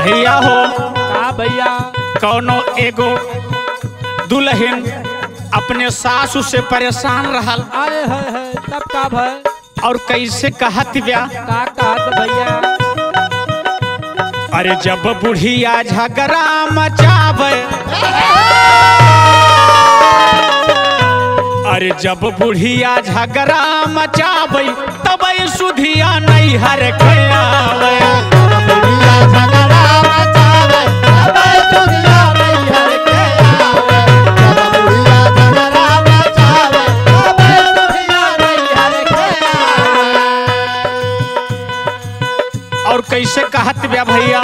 भैया हो का भैया कौनो एगो दुल्हन अपने सासू से परेशान रहल आए है है तब का भय और कैसे कहत ब्या का कहत भैया अरे जब बुढ़िया झगड़ा मचावे अरे जब बुढ़िया झगड़ा मचावे तब सुधिया नहीं हर खयावे और कैसे कहत ब्या भैया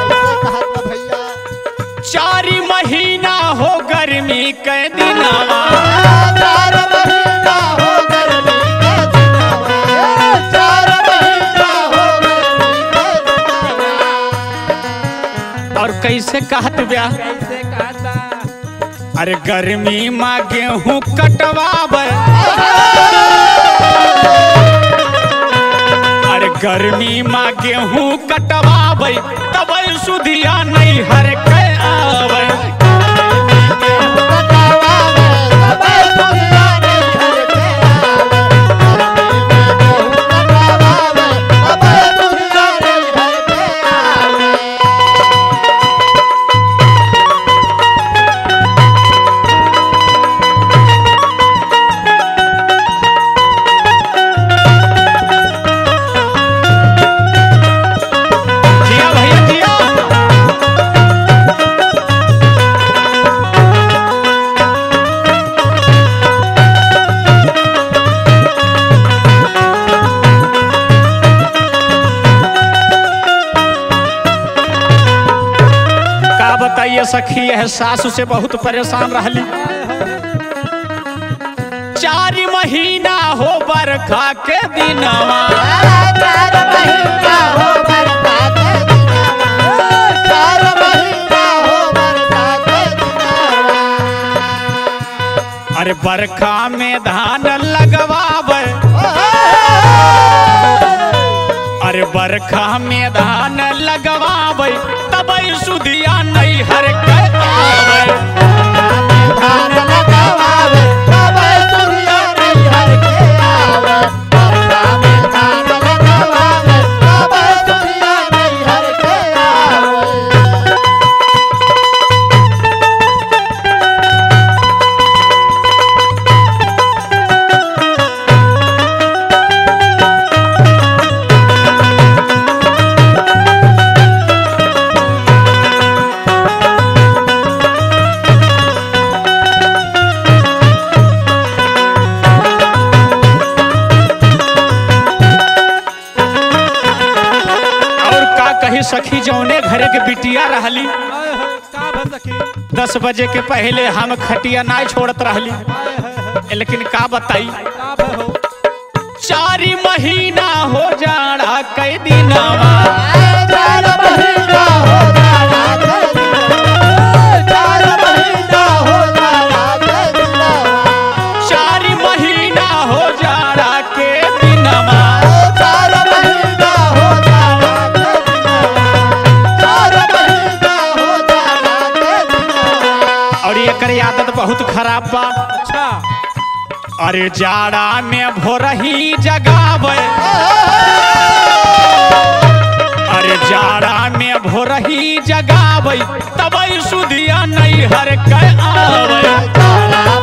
चारी महीना हो गर्मी के दिनवा और कैसे कहत ब्या कैसे कहता अरे गर्मी में गेहूं कटवावे अरे गर्मी में गेहूं कटवावे तब सुधिया नहीं हर के आवे जिया भैया जिया का बताइए सखी यह सासू से बहुत परेशान रहली चार महीना हो बरखा के दिनवा अरे बरखा में धान लगवावे अरे बरखा में धान लगवावे तब सुधिया नहीं हर के आवे और का कही सखी जौने घरे के बिटिया रहली आए है का भय सखी दस बजे के पहले हम खटिया ना छोड़त रहली आए है है लेकिन का बताई का भय हो चारी महीना हो जाड़ा कई दिनवा चारी महीना हो जाड़ा के दिनवा और एकर आदत बहुत खराब बा अच्छा अरे जाड़ा में भोरही जगावे अरे जाड़ा में भोरही जगावे तब सुधिया नहीं हर के आवे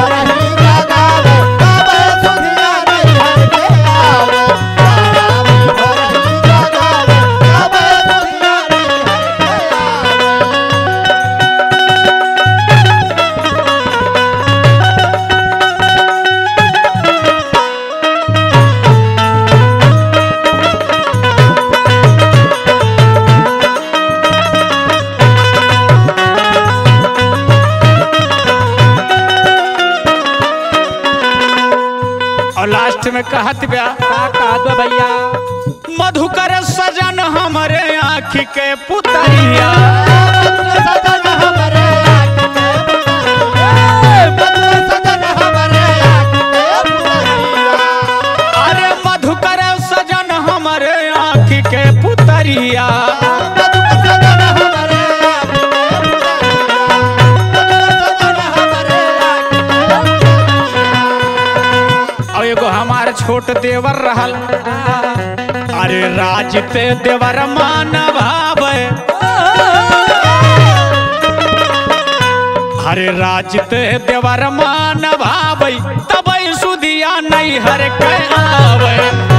और लास्ट में कहत ब्या का कहत बा भैया मधुकर सजन हमरे आँख के पुतरिया अरे मधुकर सजन हमरे आँख के पुतरिया देवर रहल अरे राज पे देवर मान भावे अरे राज पे देवर मान भावे तब सुधिया नहीं हर के आवे